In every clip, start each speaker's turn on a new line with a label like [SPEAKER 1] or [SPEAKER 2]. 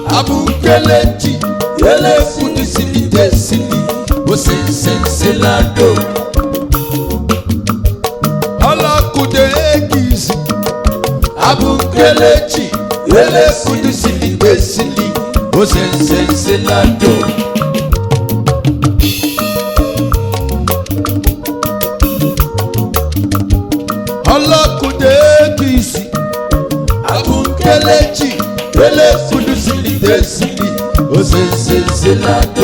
[SPEAKER 1] abukelechi elefudusiligesili osensenselado ọlọkùdẹ́gìsì abukelechi elefudusiligesili osensenselado. ọlọkùdẹ́gìsì abukelechi elefudusiligesili osensenselado.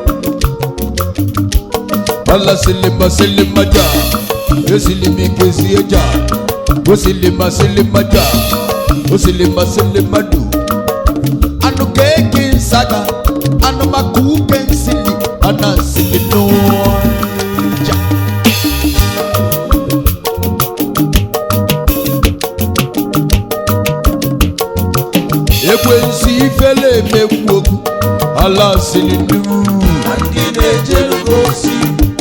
[SPEAKER 1] Ala silima silima ja, yo silimi kesi eja, o silima silima ja, o silima silima du. Anu keke nsaga, anu maku kensili, ana silino ja. Ekwensi ifele emegbu okwu, ala silinu.
[SPEAKER 2] ndị na-ejere ozi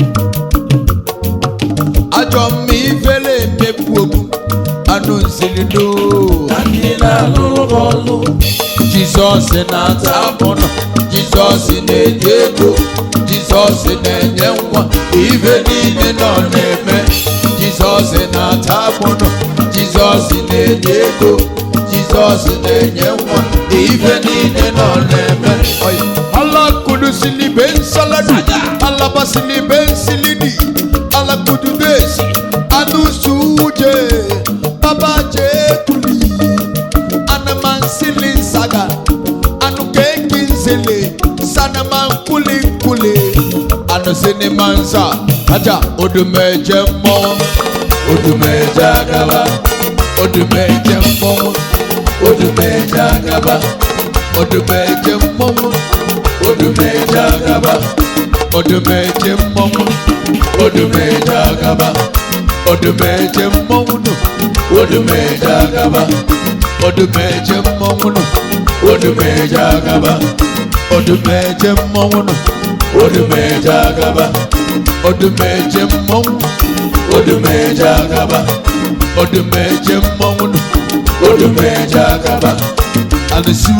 [SPEAKER 1] ajọ mma ifele emegbu okwu anụ nsilido
[SPEAKER 2] na ndị na-alụrụ ọlụ
[SPEAKER 1] jizọs na-ata mụnọ jizọs na-enye ego jizọs na-enye nwa ife niile nọ na-eme jizọs na-ata mụnọ jizọs na-enye ego jizọs na-enye nwa ife niile nọ na-eme alakudusili be nsaladi alabasili be nsilidi alakududesi anusuje babajekuli anamansili nsaga anukeki nzele sanamankuli-nkuli anusinimansa aja odumeje mmọnwụ odumeje agaba odumeje mmọnwụ odumeje agaba odumeje mmọnwụ odumeje agaba odumeje mmọnwụ odumeje agaba odumeje mmọnwụ nụ odumeje agaba odumeje mmọnwụ nụ odumeje agaba odumeje mmọnwụ nụ odumeje agaba odumeje mmọnwụ odumeje agaba odumeje mmọnwụ nụ odumeje agaba alisu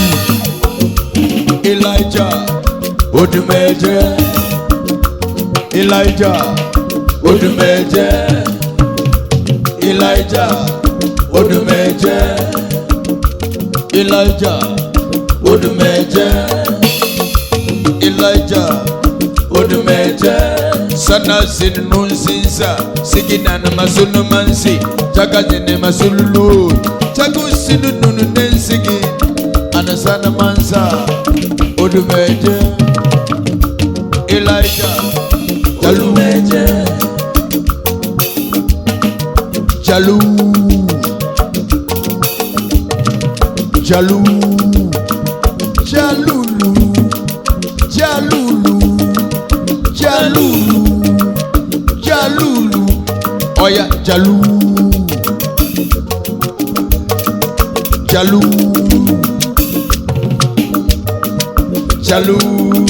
[SPEAKER 1] elijah odumeje elijah odumeje elijah odumeje elijah odumeje elijah odumeje sana sinu nsinsa sigina na masunu mansi jaga jene masululu jagu sinu nunu nensigi anasana mansa odumeje elijah jalu
[SPEAKER 2] meje
[SPEAKER 1] jalu jalu jalulu jalulu jalulu jalulu oya jalu jalu jalu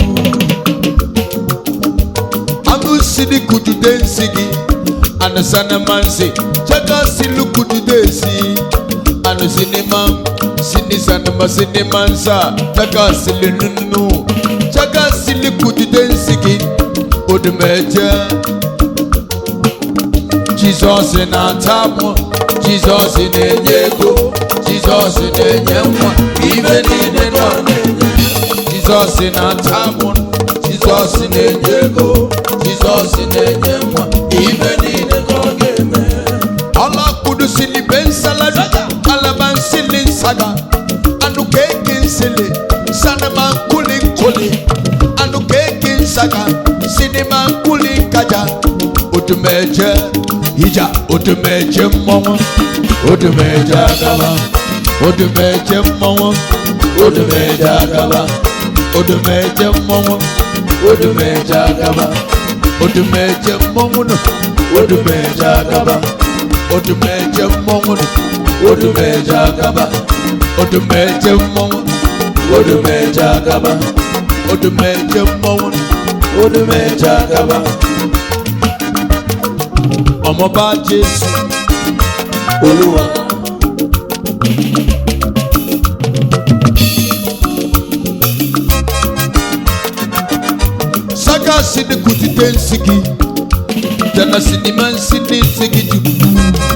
[SPEAKER 1] angusidi kujude nsigi anasana mansi jaga silu kujude si anu sinima sini sanama sinimansa jaga sili nunu jaga sili kujude nsigi odumeje jizọs na-ata mụ jizọs na-enye ego jizọs na-enye nwa ibe niile nọ na-enye jizọs na-ata mụ jizọs na-enye ego jizọs na-enye nwa ibe niile ka ọ ga-eme ọlakudusili be nsaladi alabansili nsaga anụ keki nsili sanama nkuli nkuli anụ keki nsaga sinima nkuli nkaja odumeje ija odumeje mmọnwụ odumeje agaba odumeje mmọnwụ odumeje agaba odumeje mmọnwụ odumeje agaba odumeje mmọnwụ nụ odumeje agaba odumeje mmọnwụ nụ odumeje agaba odumeje mmọnwụ odumeje agaba odumeje mmọnwụ nụ odumeje agaba ọmọba jésù
[SPEAKER 2] olúwa
[SPEAKER 1] nsigi jana sinima nsini nsigi jubu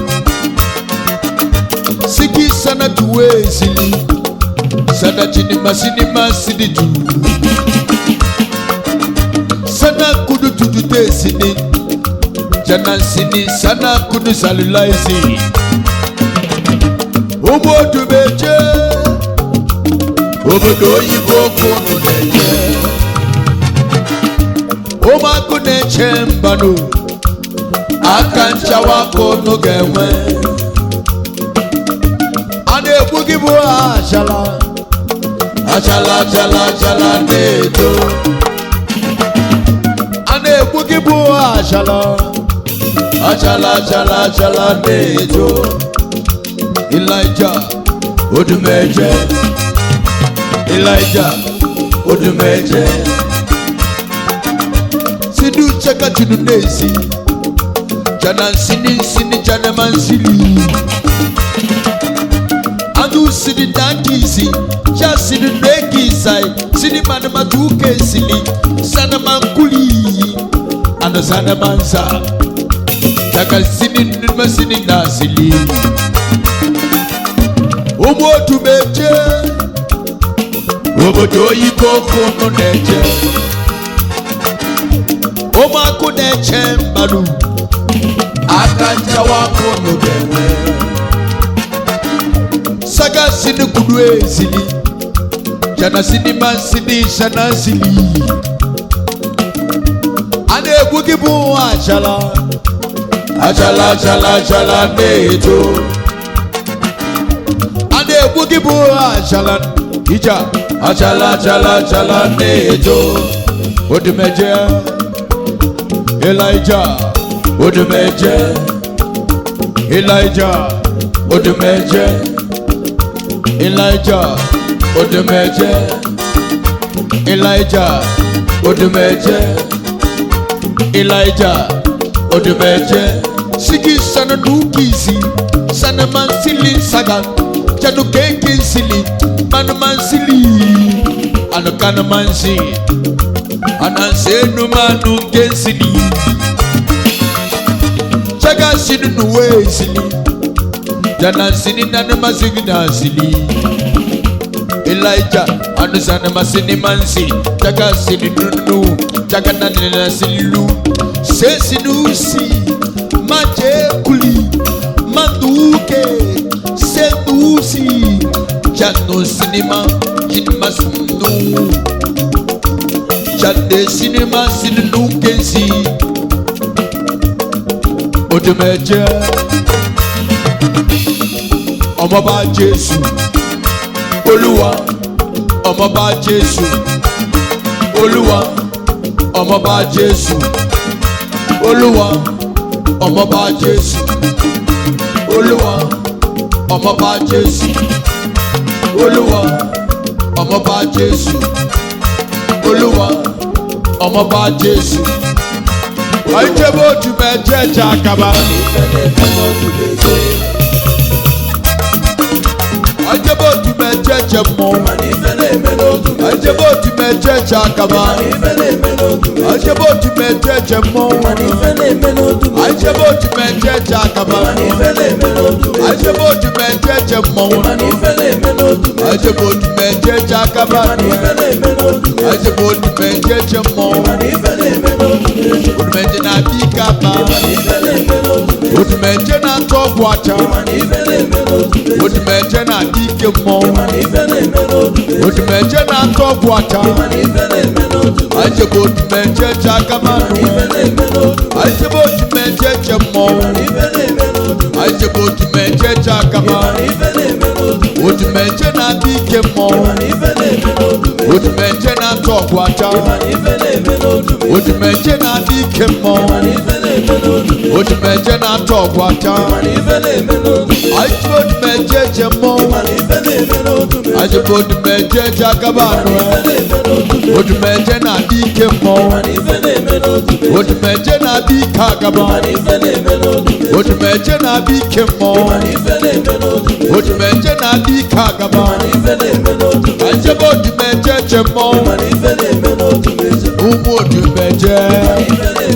[SPEAKER 1] sigi sana tuwe sili sana jinima sinima sini ju sana kudu tutute sini jana sini sana kudu salulaisi obodo meje obodo oyibo kunu na-eje ụmụakụ na-eche mbanụ aka nchawa kunu ga-enwe a na-egbu gị bụ achala achala achala achala na-eto a na-egbu gị bụ achala achala achala achala na-eto Elijah Odumeje Elijah Odumeje Sidu chaka chunu nesi Jana nsini nsini jana mansili Adu sidi dankisi Cha sidi nekisai Sidi mana matuke sili Sana mankuli Ano sana mansa Chaka sini nima sini nasili ụmụ otu meje obodo oyibo kunu na-eje ụmụakụ na-eche mmadụ aka nchawa kunu ga-enwe saga sini kudu ezili jana sinima sini shana sili a na-egbu gị bụ achala achala achala achala na-eto a na-egbu gị bụ achala ija achala achala achala na-eto odumeje elija odumeje elija odumeje elija odumeje elija odumeje elija odumeje sigi sana nukisi sana mansili saga janu keke sili manu mansili anu kana mansi anansenu manu kensili chaga sinu nuwe sili jana sini nanu masigi na sili Elijah anu sana masini mansi chaga sini nunu chaga nanina silu se sinusi maje kuli manduke sedusi jano sinima jinima sunu jade sinima sininu kensi odumeje ọmọba jésù olúwa ọmọba jésù olúwa ọmọba jésù olúwa ọmọba jésù olúwa ọmọba jésù olúwa ọmọba jésù olúwa ọmọba jésù ọjọba otu mẹjẹ ẹja akaba ọjọba otu mẹjẹ ẹjẹ mọ ọjọba otu mẹjẹ ẹja akaba ọjọba otu mẹjẹ ẹjẹ mọ ọjọba otu mẹjẹ ẹja akaba ọjọba otu mẹjẹ ẹjẹ mọ ọjọba otu mẹjẹ ẹja akaba ọjọba otu mẹjẹ ẹjẹ mọ odumeje na abi kaba odumeje na atọ ọgwụ acha odumeje na adị ike mmọnwụ odumeje na atọ ọgwụ acha ajebe odumeje je akamanụ ajebe odumeje je mmọnwụ ajebe odumeje je akama odumeje na adị ike mmọnwụ odumeje na atọ ọgwụ acha odumeje na adị ike mmọnwụ odumeje na atọ ọgwụ acha ajebe odumeje je mmọnwụ ajebe odumeje je akamanụ odumeje na adị ike mmọnwụ odumeje na adị ike agaba odumeje na adị ike mmọnwụ odumeje na adị ike agaba ajebe odumeje je mmọnwụ ụmụ odumeje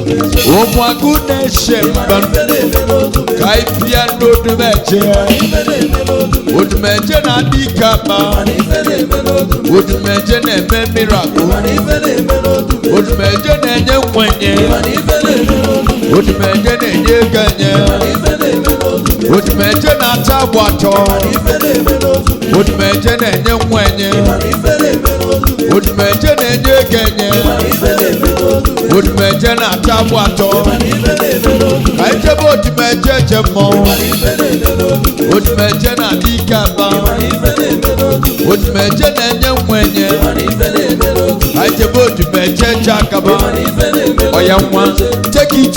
[SPEAKER 1] ụmụ agụ na-eche mba ka anyị bịa n'odumeje odumeje na-adị ike ama odumeje na-eme mirakụl odumeje na-enye nkwenye odumeje na-enye ego enye odumeje na-ata agba atọ odumeje na-enye nkwenye odumeje na-enye ego enye odumeje na-ata agba atọ ka anyị jebe odumeje eje mmọnwụ odumeje na-adị ike aba odumeje na-enye nkwenye ka anyị jebe odumeje eje akaba ọya nwa take it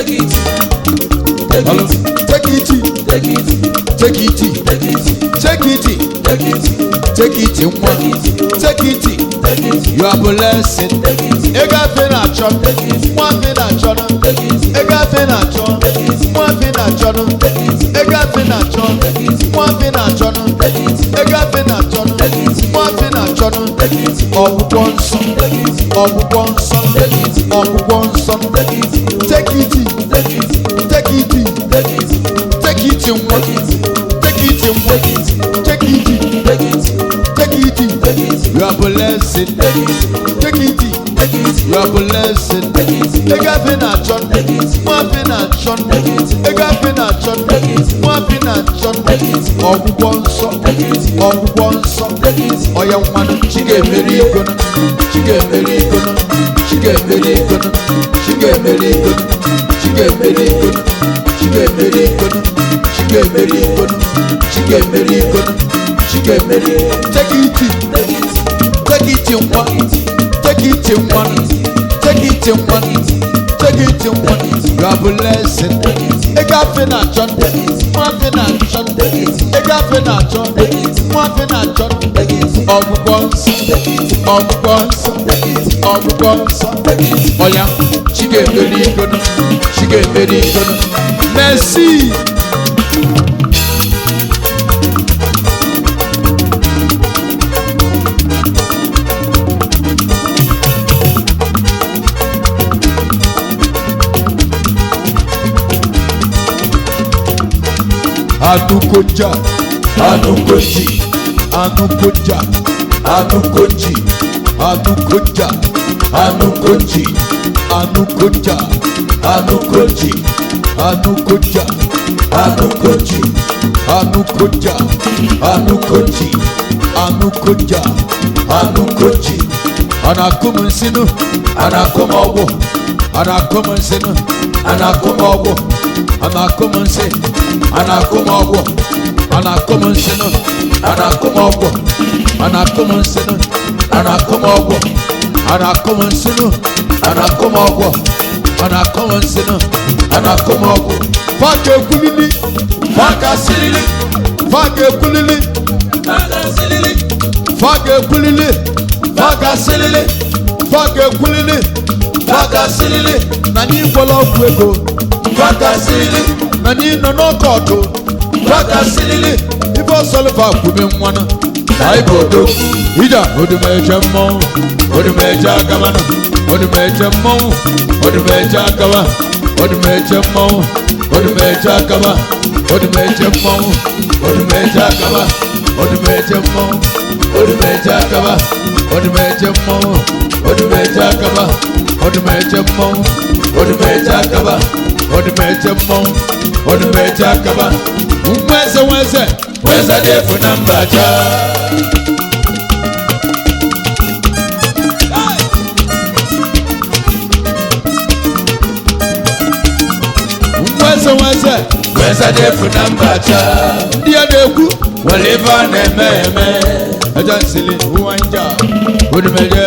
[SPEAKER 1] Hello. take it take it take it take it nwa take it you are blessed ego afe na-achọ nwa afe na-achọ ego afe na-achọ nwa afe na-achọ ego afe na-achọ nwa afe na-achọ ego afe na-achọ nwa afe na-achọ ọgwụgwọ nsọ ọgwụgwọ nsọ ọgwụgwọ nsọ take it take it take it nwa take it nwa take it take it you are blessed take it you are blessed ego afe na-achọ nwa afe na-achọ ego afe na-achọ nwa afe na-achọ ọgwụgwọ nsọ ọgwụgwọ nsọ ọya nwanụ chi ga-emeri igono chi ga-emeri igono chi ga-emeri igono chi ga-emeri igono chi ga-emeri igono chi ga-emeri igono chi ga-emeri igono chi ga-emeri igono chi ga-emeri take it take it nwa take it nwa take it nwa take it nwa you are blessed ego afe na-achọ nwa afe na-achọ ego afe na-achọ nwa afe na-achọ ọgwụgwọ nsọ ọgwụgwọ nsọ ọgwụgwọ nsọ ọya chi ga-emeri igono chi ga-emeri igono merci anukoja anukoji anukoja anukoji anukoja anukoji anukoja anukoji anukoja anukoji anukoja anukoji anukoja anukoji anakum nsinu anakum ọgwụ anakum nsinu anakum ọgwụ anakum nsi anakum ọgwụ anakum nsinu anakum ọgwụ anakum nsinu anakum ọgwụ anakum nsinu anakum ọgwụ anakum nsinu anakum ọgwụ faka ekwulili faka sirili faka ekwulili faka ekwulili faka sirili faka ekwulili faka sirili na anyị gwọla ọgwụ ego faka sirili na anyị nọ n'ọkọọtụ faka sirili ife ọsọlịfa kwume nwanụ anyị bụ odo ija odumeje mmọnwụ odumeje agaba na odumeje mmọnwụ odumeje agaba odumeje mmọnwụ odumeje agaba odumeje mmọnwụ odumeje agaba odumeje mmọnwụ odumeje agaba odumeje mmọnwụ odumeje agaba odumeje mmọnwụ odumeje agaba odumeje mmọnwụ odumeje agaba nweze nweze nweze dị efu na mba jaa nweze nweze nweze dị efu na mba chaa ndị a na-ekwu nwere ife a na-eme eme eja nsili ụwa nja odumeje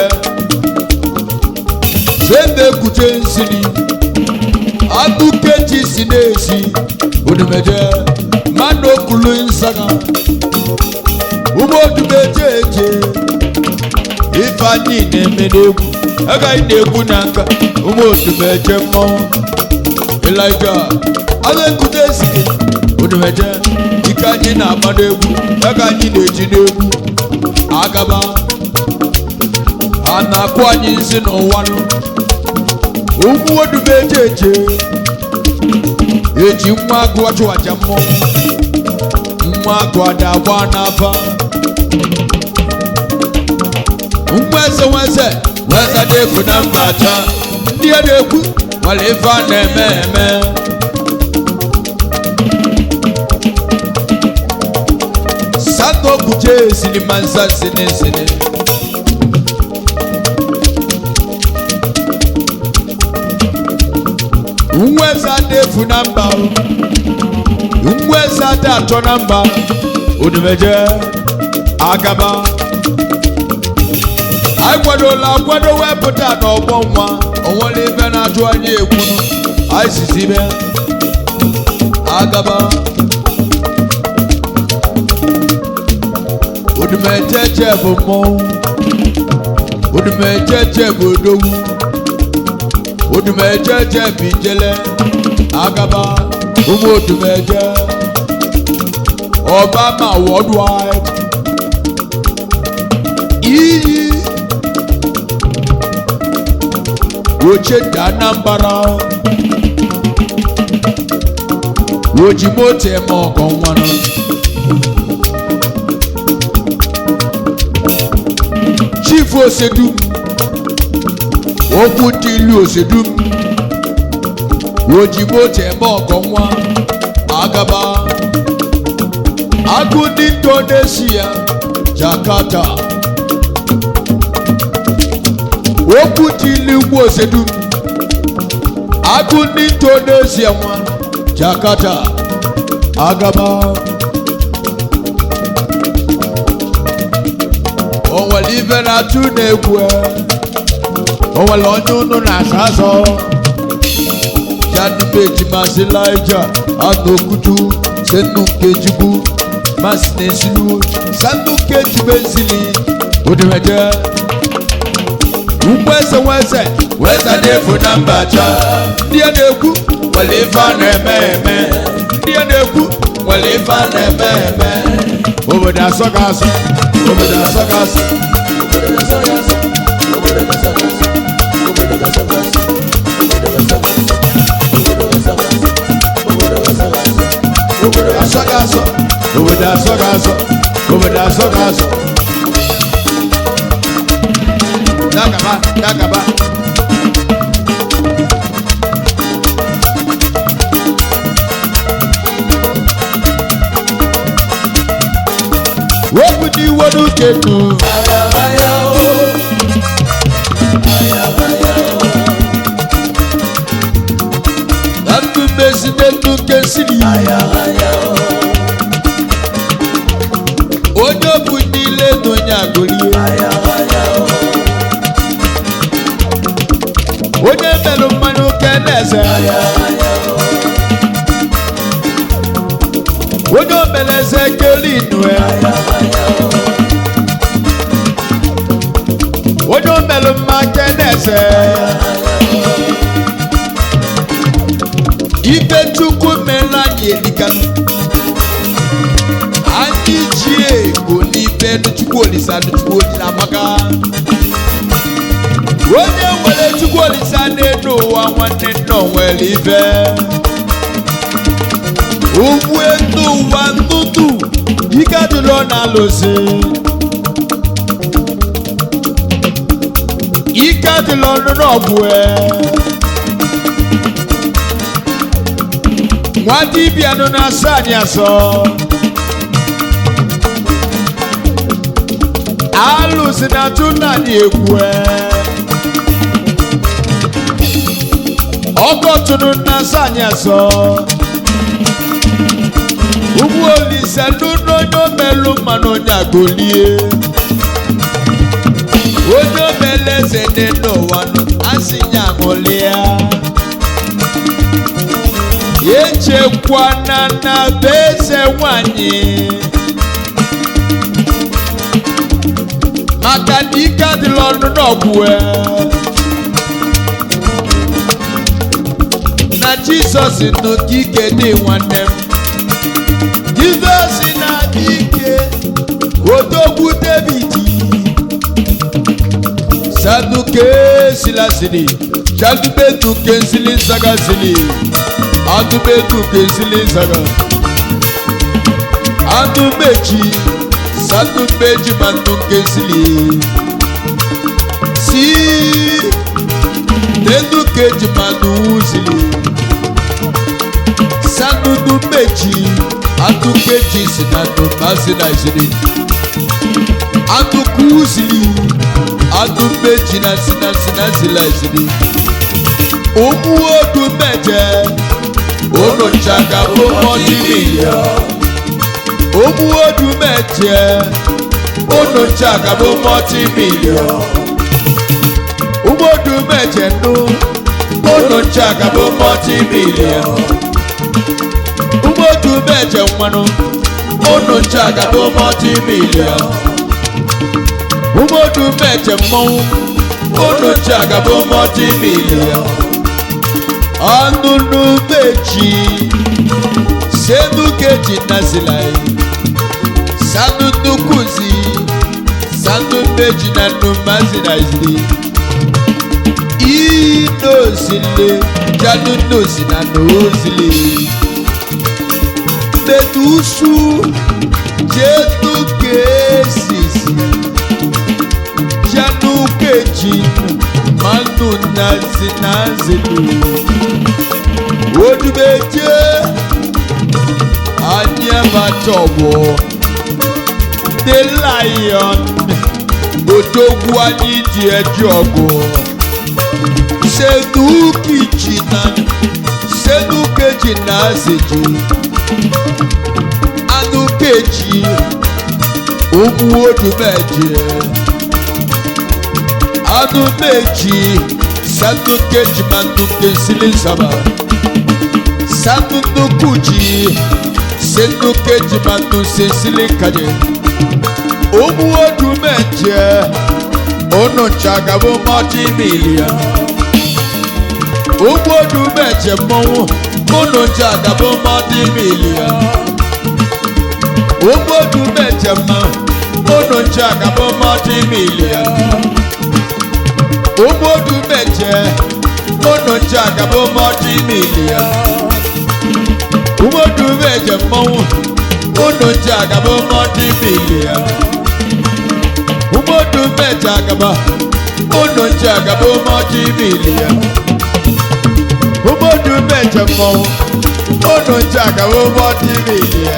[SPEAKER 1] zembe ekwuche nsili akụkechi si na-esi odumeje mmadụ okulu nsaga ụmụ odumeje eje ife anyị na-eme n'egwu agaghị na-egwu na nka ụmụ odumeje mmọnwụ Elijah agakute ezike odumeje ike anyị na-agba n'egwu ego anyị na-eji n'egwu agaba a na-akụ anyị nsị n'ụwa nụ ụmụ odube eje eje eji nwa agụ ọchụwaja mmọnwụ nwa agụ ada agba n'afa nwa eze nwa eze nwa eze na-ekwu na mba acha ndị a na-ekwu nwere ife a na-eme eme santo kuje sinima nsa sini sini nwa eze ada efu na mba o. nwa eze ada atọ na mba odumeje agaba anyị kwadola akwado wepụta n'ọgbọ nwa onwere ife na-ajụ anyị ekwunu anyị sisi ime agaba odumejeje bụ mmọnwụ odumejeje bụ odogwu odumejeje bụ ijele agaba ụmụ odumeje obama worldwide iyi oche dị anambra oji moto eme ọgọ nwanụ chief osedum okwu dị ilu osedum oji moto eme ọgọ nwa agaba agụ ndị indonesia jakarta okwu dị ilu ugwu osedum agụ ndị indonesia nwa jakarta agaba o nwere ife na-atụ na-egwu o nwere onye unu na-asa asọ janubeji masị laija anokutu senu nkejigbu masị na-esilu sanu nkejigbu esili odimeje ugbo eze nweze weze na-efu na mba cha ndị a na-ekwu nwere ife a na-eme eme ndị a na-ekwu nwere ife a na-eme eme obodo asọ ga asọ obodo asọ ga asọ obodo asọ ga asọ obodo asọ ga asọ obodo asọ ga asọ dagaba dagaba wepụ n'iwe n'uche nụ na ndụ mmezi na ndụ nke siri onye obu niile na onye agụrie onye merụ mmanya oke na-eze onye omeleze kelinu ya onye omelụ mma ke na-eze ibe chukwu mere anyị elikanụ anyị ji ego n'ibe chukwu olisa chukwu olisa maka onye nwere chukwu olisa n'elu ụwa nwanne nna o nwere ife ugwu elu ụwa ntụtụ ike adịrọ na-alụsị ike adịrọ n'ọgwụ nwa dibịa nọ na-asọ anyị asọ alụsị na atụ nna anyị ekwu ọgọtụnụ na-asọ anyị asọ ugbu olise n'ụlọ onye omelụ mmanụ onye agolie onye omele eze dị n'ụwa nụ, asị ya ṅụlịa echekwana na be eze nwanyị maka na ike adịla ọnụ n'ọgwụ na jizọs nụ ka ike dị nwanne m jizọs na-adị ike odogwu david saduke silasiri Chadubetu kensili saga sili. Adubetu kensili saga. Adubeji. Sadubeji mandu kensili. Si. Dedu keji mandu usili. Sadudu beji. Adu keji sinadu masina isili. Adu kusili. Adu beji na sina sina sila isili. Omu odu mẹjẹ, ono tsaka fún mọ́tí mílíọ̀n. Omu odu mẹjẹ, ono tsaka fún mọ́tí mílíọ̀n. Omu odu mẹjẹ nu, ono tsaka fún mọ́tí mílíọ̀n. Omu odu mẹjẹ nwanu, ono tsaka fún mọ́tí mílíọ̀n. Omu odu mẹjẹ mọ́wú, ono tsaka fún mọ́tí mílíọ̀n anunu meji senu keji nasilai sanunu kuzi sanu meji na numazi naisili inosile janunosi na nosile medusu jenu kesisi janu keji manu nazi nazili odubeje aniabatọwọ the lion odogwu anyị dị eji ọgụ sedukichi na sedukeji na azeji anukeji ụmụ odumeje anumeji sanukeji manuke silisaba sanunukuji senukeji manu sesili kaje omu odu mẹjẹ onu tsagabo mọti milia omu odu mẹjẹ mọwu onu tsagabo mọti milia omu odu mẹjẹ mọ onu tsagabo mọti milia omu odu mẹjẹ onu tsagabo mọti milia umodu mẹjẹ mọwu onu tsagabo mọti milia umodu mẹjẹ agaba onu tsagabo mọti milia umodu mẹjẹ mọwu onu tsagabo mọti milia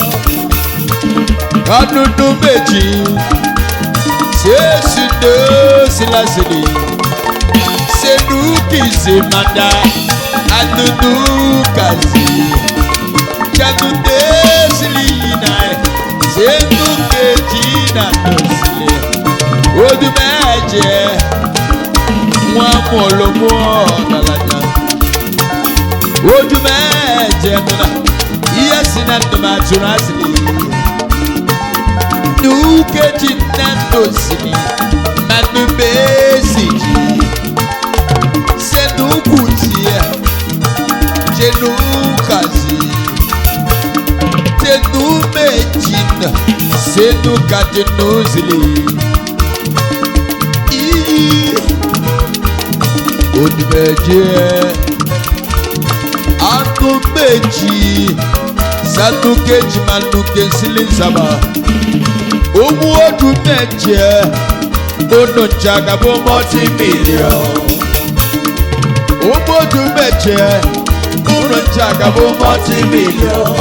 [SPEAKER 1] adudu méjì sèésì dé sílásìlì sẹ́nu kìsì mada adudu kàzì jàdùdé sílì yìnyínà sẹ́nu kejì nàdó sílẹ̀ odù méje wọn mú olómú ọ̀dàlàjà odù méje nuna iye sinna tomatu nasìlì nukeji nandosini manubesiji senukutia jenukazi tenumejina senukatenuzili onimeje anumeji sanukeji manukesilisaba owó ọdún mẹ́jẹ ọ̀nà jàgàbọ̀ mọ́tì mílíọ̀n. owó ọdún mẹ́jẹ ọ̀nà jàgàbọ̀ mọ́tì mílíọ̀n.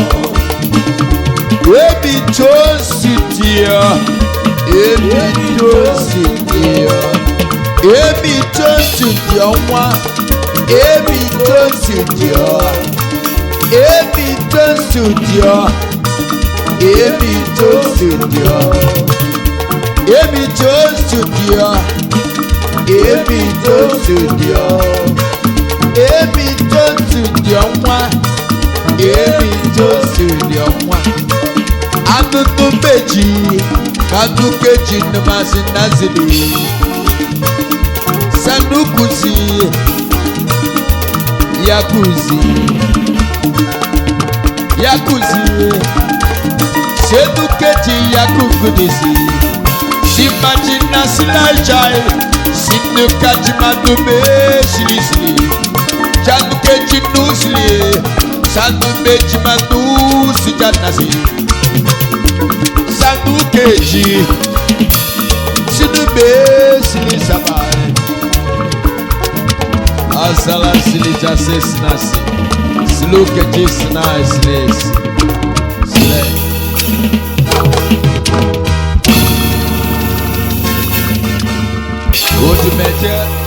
[SPEAKER 1] èmi tó sì di ọ èmi tó sì di ọ èmi tó sì di ọ wá èmi tó sì di ọ èmi tó sì di ọ èmi tó studio èmi tó studio èmi tó studio èmi tó studio wá èmi tó studio wá adudu méjì kadu kejì numasi nazili sanukusi yakuzi yakuzi sedukeji yakugudisi simajina silajai sinukajimadume silisili jinusli sanu meji manu sijanasi sanu keji sinu mesili sabai azala sili jase sinasi silu keji sinai silesi sile odumẹjẹ